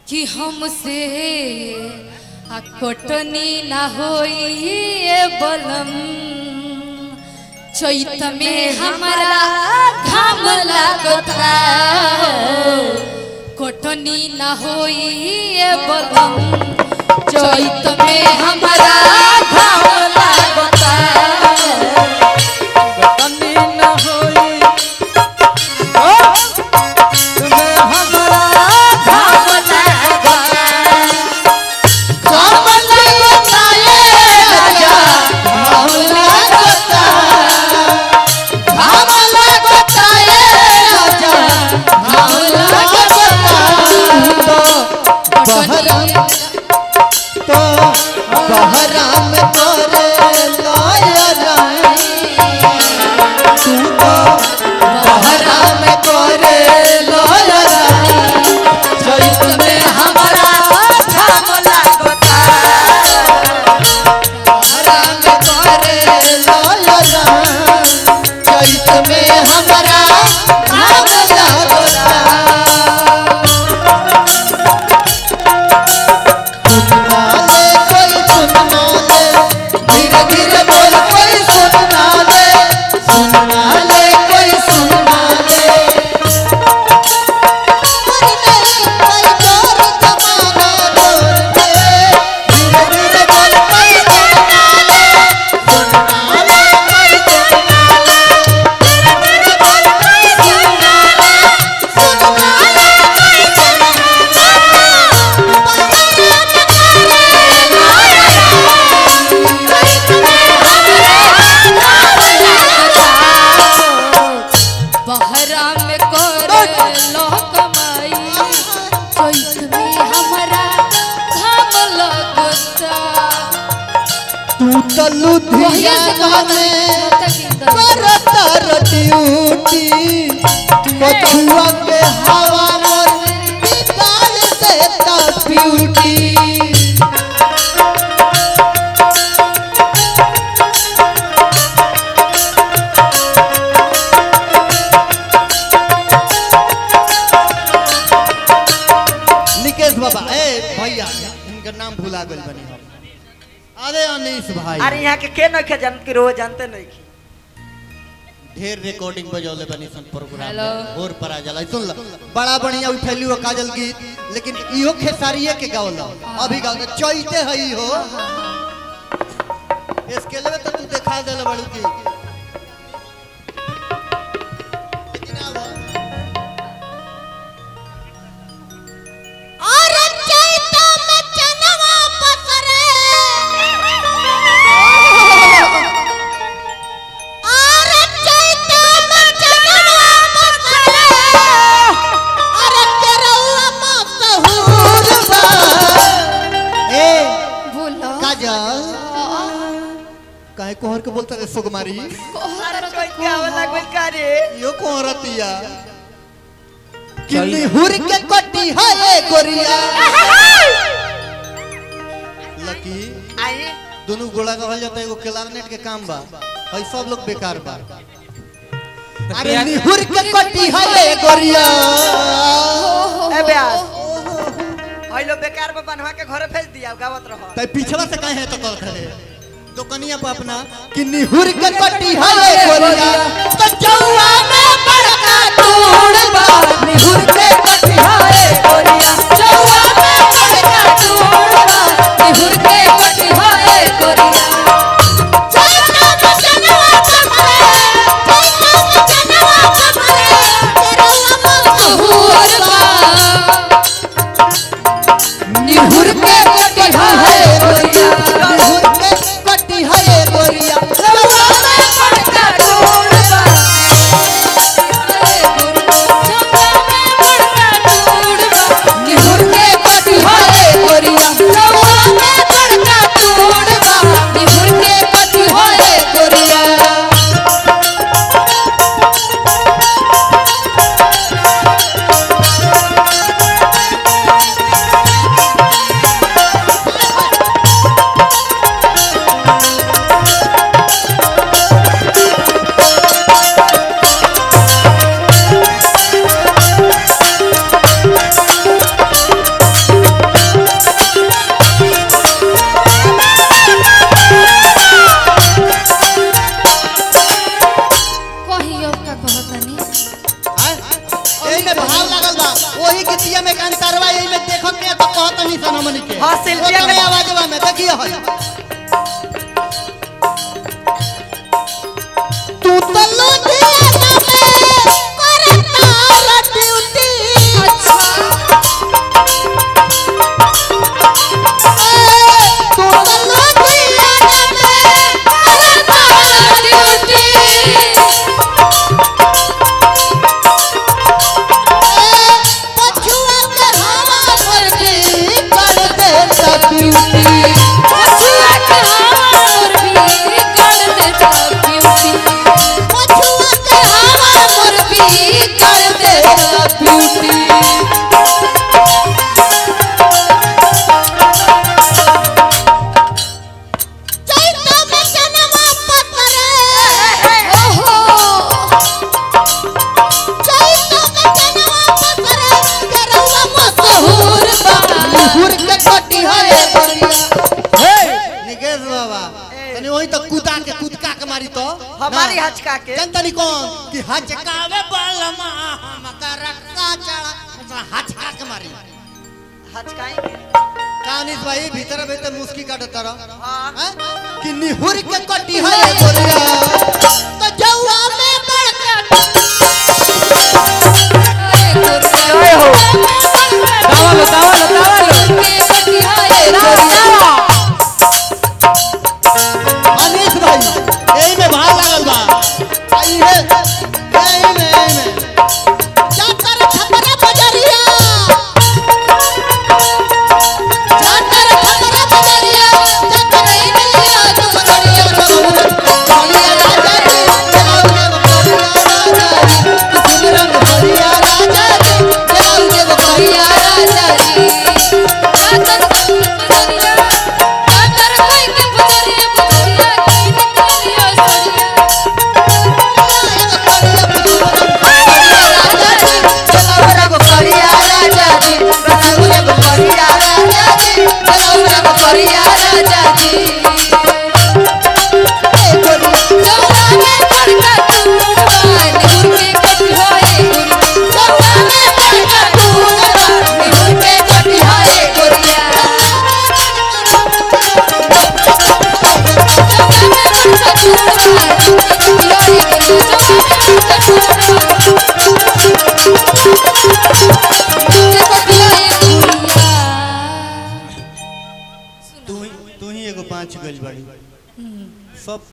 कि हमसे आ कोटनी ना होई ए बलम चैत में हमारा घाम लागता कोटनी ना होई ए बलम चैत में हमारा घाम लागता कमी न होई ओ तुम्हें हमारा घाम लागता घाम लागता ए राजा घाम लागता घाम लागता ए राजा घाम लागता तो बहरा तो बहरा में तोरे लायरा तू तो बहरा में तोरे लायरा चैत में हमारा घाम लागता बहरा में तोरे लायरा चैत में हमारा घाम लागता सुनना ले कोई सुनना ले धीरे धीरे बोल कोई सुनना ले सुनना ले कोई सुनना ले कोई जोर जमाना जोर दे धीरे धीरे बोल कोई सुनना ले सुनना ले कोई सुनना ले धीरे धीरे बोल कोई सुनना ले सुनना ले कोई बहरा में कर लो कमाई चैत में हमारा घाम लगता तू तो लुधियाना में करता ड्यूटी कछुआ के हवा मोर बिगाड़ देता ब्यूटी निकेश बाबा ए भैया इनका नाम भुला गइल बनी हम अरे अनीस भाई अरे यहाँ के के नहीं जानत कि रोज जानते नहीं की ढेर रिकॉर्डिंग बजौले बनी सन प्रोग्राम हेलो। में और पर आ जाला सुन ला बड़ा बढ़िया उठैली हो काजल गीत लेकिन इहो खेसारिये के गावला अभी गावला चैते हई हो इसके लिए तो तू दिखा देले बड़ू की लेकिन अब और चैत में चनवा पसरे और चैत में चनवा पसरे और केरौआ मसहूर ए बोलो काजल काहे कोहर के बोलता रे सुगमारी अरे कोई क्या वाला कोई का रे यो कोहरतिया किन्नी हुर के कटी है ए गोरिया लकी आई दोनों गोला कहल जाता है एगो क्लारनेट के काम बा भाई सब लोग बेकार बा अरे निहुर के कटी है ए गोरिया ए ब्यास हई लो बेकार पे बनवा के घरे भेज दिया गावत रहो तै पिछला से काहे है तो कर खड़े दुकनिया पे अपना कि निहुर के कटी है ए गोरिया तो चौवा में बड़का टूड़ बा निहुर के कटी है ए गोरिया चौवा में बड़का टूड़ बा निहुर के कटी है कोरिया चैत में चनवा पसरे चैत में चनवा पसरे केरौआ मसहूर निहुर के कटी है कोरिया निहुर के कटी है ए गोरिया चौवा में बड़का टूड़ बा चौका में बड़का टूड़ बा निहुर कंतरवा यही में देखो के तो कहत नहीं सन हमनी के हाँ, शिल्पी ओतने के- आवाजवा में देखिए हई तू तो लुधियाना में करता ड्यूटी अच्छा तू तो लुधियाना में करता ड्यूटी पछुआ के हवा पर भी कर देता ड्यूटी पछुआ के हमर भी कर देता ब्यूटी पछुआ के हवा पर भी कर देता ब्यूटी चैता में जनवा पतरे ओहो चैता में जनवा पतरे करवा मशहूर बा निहुर के कटी है हे निकेश बाबा तनी वही तो कूदा के कूदका के मारी तो हमारी ना। हचका के जनता नहीं कौन कि हचकावे बलमा हमका रक्का चढ़ा हचका के मारी हचकाएंगे कानिस भाई भीतर भीतर मुस्की काटत तरह हाँ हैं? कि निहुर के कटी है गोरिया तो जौआ में बड़का अरे गोरिया जय हो दावालो दावालो दावालो के कटिया ए गोरिया अनिस भाई यही में भाग लागल बा आई है यही में यही में जाकर छपरा बजरिया जाकर छपरा बजरिया जाकर मिलिया दुबड़िया बढ़िया राजा जी चलाओ के बढ़िया राजा जी किसी में बढ़िया राजा जी चलाओ के गोरिया राजा जी जातर बजरिया जातर कोई के बजरिया बजरिया की निकलिया सड़िया बढ़िया राजा जी रसगुल्ले बढ़िया राजा जी गोरिया गोरिया राजा जी जौना में बड़का टूटबा निहुर के कटिया ए गोरिया जौना में बड़का टूटबा निहुर के कटिया ए गोरिया तू ही तू ही एगो पांच गइल बाड़ी सब